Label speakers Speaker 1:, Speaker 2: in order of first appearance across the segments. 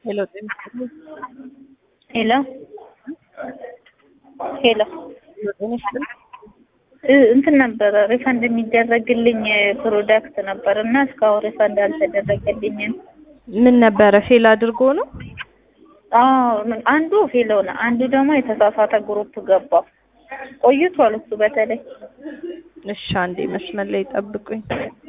Speaker 1: ሄሎ
Speaker 2: ሄሎ ሄሎ
Speaker 1: ጤና ይስጥልኝ።
Speaker 2: እ- እንትን ነበረ ሪፈንድ የሚደረግልኝ ፕሮዳክት ነበር እና እስካሁን ሪፈንድ አልተደረገልኝም።
Speaker 1: ምን ነበረ ፌል አድርጎ ነው?
Speaker 2: አዎ ምን- አንዱ ፌል ሆነ፣ አንዱ ደግሞ የተሳሳተ ግሩፕ ገባው። ቆይቷል እሱ በተለይ
Speaker 1: እሺ አንዴ መስመር ላይ ጠብቁኝ።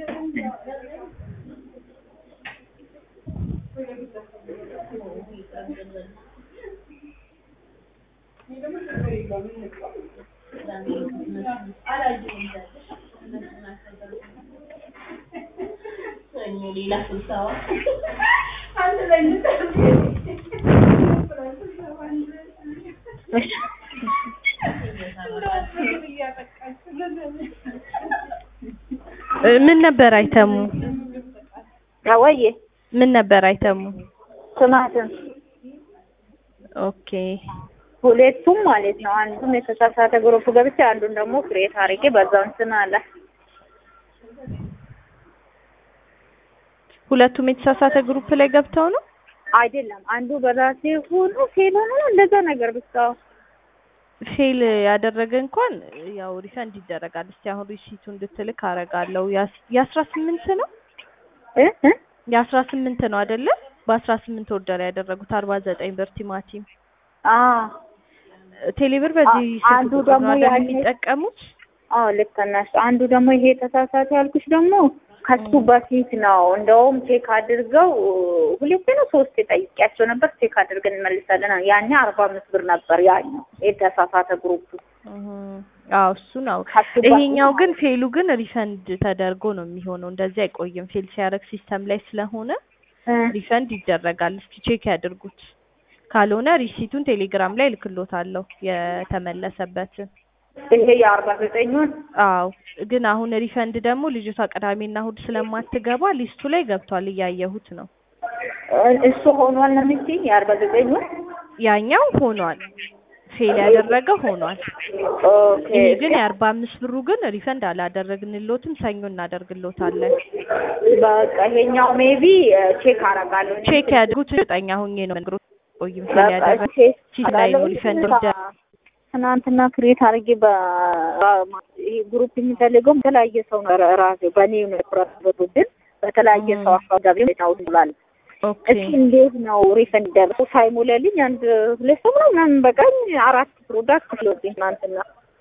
Speaker 2: እሺ
Speaker 1: እ ምን ነበር አይተሙ?
Speaker 2: አወዬ
Speaker 1: ምን ነበር አይተሙ?
Speaker 2: ቲማቲም
Speaker 1: ኦኬ
Speaker 2: ሁለቱም ማለት ነው። አንዱም የተሳሳተ ግሩፕ ገብቼ አንዱን ደግሞ ክሬት አድርጌ በዛው እንትን አለ።
Speaker 1: ሁለቱም የተሳሳተ ግሩፕ ላይ ገብተው ነው?
Speaker 2: አይደለም አንዱ በራሴ ሆኖ ፌል ሆኖ እንደዛ ነገር ብቻ
Speaker 1: ፌል ያደረገ እንኳን ያው ሪፈንድ ይደረጋል። እስቲ አሁን ሪሲቱ እንድትልክ አረጋለሁ። ያስ- የአስራ ስምንት ነው
Speaker 2: እ እ
Speaker 1: የአስራ ስምንት ነው አይደለ? በአስራ ስምንት ኦርደር ያደረጉት አርባ ዘጠኝ ብር ቲማቲም
Speaker 2: አ
Speaker 1: ቴሌብር በዚህ
Speaker 2: አ-
Speaker 1: ስልክ
Speaker 2: አንዱ
Speaker 1: ቁጥር
Speaker 2: ደግሞ
Speaker 1: ነው አይደል
Speaker 2: ያኔ-
Speaker 1: የሚጠቀሙት?
Speaker 2: አዎ ልክ ነሽ። አንዱ ደግሞ ይሄ ተሳሳተ ያልኩሽ ደግሞ ከሱ በፊት ነው። እንደውም ቼክ አድርገው ሁለቴ ነው ሶስት ጠይቄያቸው ነበር። ቼክ አድርገን እንመልሳለን። ያኔ አርባ አምስት ብር ነበር ያኛው የተሳሳተ ግሩፕ።
Speaker 1: እህ አዎ እሱ ነው።
Speaker 2: ከሱ በፊት
Speaker 1: ይሄኛው ግን ፌሉ ግን ሪፈንድ ተደርጎ ነው የሚሆነው። እንደዚህ አይቆይም። ፌል ሲያደርግ ሲስተም ላይ ስለሆነ
Speaker 2: እ
Speaker 1: ሪፈንድ ይደረጋል። እስኪ ቼክ ያድርጉት። ካልሆነ ሪሲቱን ቴሌግራም ላይ እልክሎታለሁ የተመለሰበትን።
Speaker 2: ይሄ የአርባ ዘጠኙን
Speaker 1: አዎ ግን አሁን ሪፈንድ ደግሞ ልጅቷ ቅዳሜና እሑድ ስለማትገባ ሊስቱ ላይ ገብቷል። እያየሁት ነው።
Speaker 2: እሱ ሆኗል ነው የምትይኝ? የአርባ ዘጠኙን
Speaker 1: ያኛው ሆኗል። ፌል ያደረገ ሆኗል።
Speaker 2: ኦኬ
Speaker 1: ይሄ ግን የአርባ አምስት ብሩ ግን ሪፈንድ አላደረግንሎትም። ሰኞ እናደርግሎታለን።
Speaker 2: በቃ ይሄኛው ሜቢ ቼክ አደርጋለሁ።
Speaker 1: ቼክ ያድርጉት። እርግጠኛ ሆኜ ነው ነግሮ ቆይም ፌል
Speaker 2: በቃ
Speaker 1: ያደረገ
Speaker 2: ቼክ
Speaker 1: ሲል ላይ ነው
Speaker 2: አደርጋለሁ።
Speaker 1: ሪፈንድ
Speaker 2: ትናንትና-
Speaker 1: ይደረግ
Speaker 2: ትናንትና ክሬት አድርጌ ይሄ ግሩፕ የሚፈልገው በተለያየ ሰው ነው ራሴ በእኔ ነው የኩራበትን በተለያየ
Speaker 1: ም።
Speaker 2: ሰው አካባቢ ነው ብሏል።
Speaker 1: ኦኬ
Speaker 2: እስኪ እንዴት ነው ሪፈንድ ደርሶ ሳይሞላልኝ አንድ ሁለት ሰው ነው ምናምን በቀኝ አራት ፕሮዳክት ስለወጥኝ ትናንትና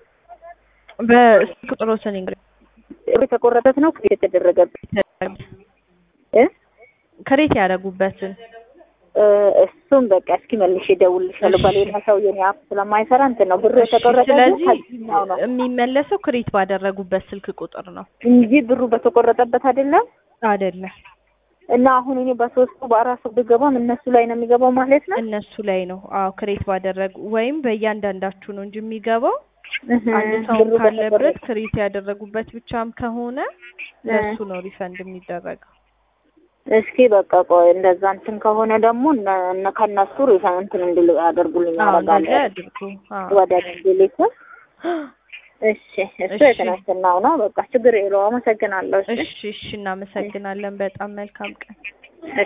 Speaker 1: በስልክ ቁጥሮትን እንግዲህ
Speaker 2: የተቆረጠት ነው ክሬት የተደረገበት እ
Speaker 1: ክሬት ያደረጉበትን
Speaker 2: እ እሱም በቃ እስኪ መልሼ እደውልልሻለሁ።
Speaker 1: እሺ።
Speaker 2: በሌላ ሰውዬ እኔ አፕ ስለማይሰራ እንትን ነው ብሩ
Speaker 1: እሺ፣
Speaker 2: የተቆረጠ
Speaker 1: ስለዚህ
Speaker 2: ከዚህኛው ነው
Speaker 1: የሚመለሰው ክሬት ባደረጉበት ስልክ ቁጥር ነው
Speaker 2: እንጂ ብሩ በተቆረጠበት አይደለም።
Speaker 1: አይደለም?
Speaker 2: እና አሁን እኔ በሶስቱ በአራቱ ብገባም እነሱ ላይ ነው የሚገባው ማለት ነው።
Speaker 1: እነሱ ላይ ነው። አዎ ክሬት ባደረጉ ወይም በእያንዳንዳችሁ ነው እንጂ የሚገባው
Speaker 2: እህ፣
Speaker 1: አንድ ሰው
Speaker 2: ብሩ
Speaker 1: ካለበት
Speaker 2: በተቆረጠ
Speaker 1: ክሬት ያደረጉበት ብቻም ከሆነ ለሱ ነው ሪፈንድ የሚደረገው።
Speaker 2: እስኪ በቃ ቆይ እንደዛ እንትን ከሆነ ደግሞ እነ- እነ ከነሱ ሪፈንድ እንትን እንድል ያደርጉልኝ
Speaker 1: አዎ እንደዚያ
Speaker 2: አደርጋለሁ
Speaker 1: ያድርጉ። አዎ
Speaker 2: ወደ እንድልክ። እሺ እሱ
Speaker 1: እሺ።
Speaker 2: የተነስናው ነው። በቃ ችግር የለውም። አመሰግናለሁ። እሺ
Speaker 1: እሺ፣ እሺ እናመሰግናለን። በጣም መልካም ቀን።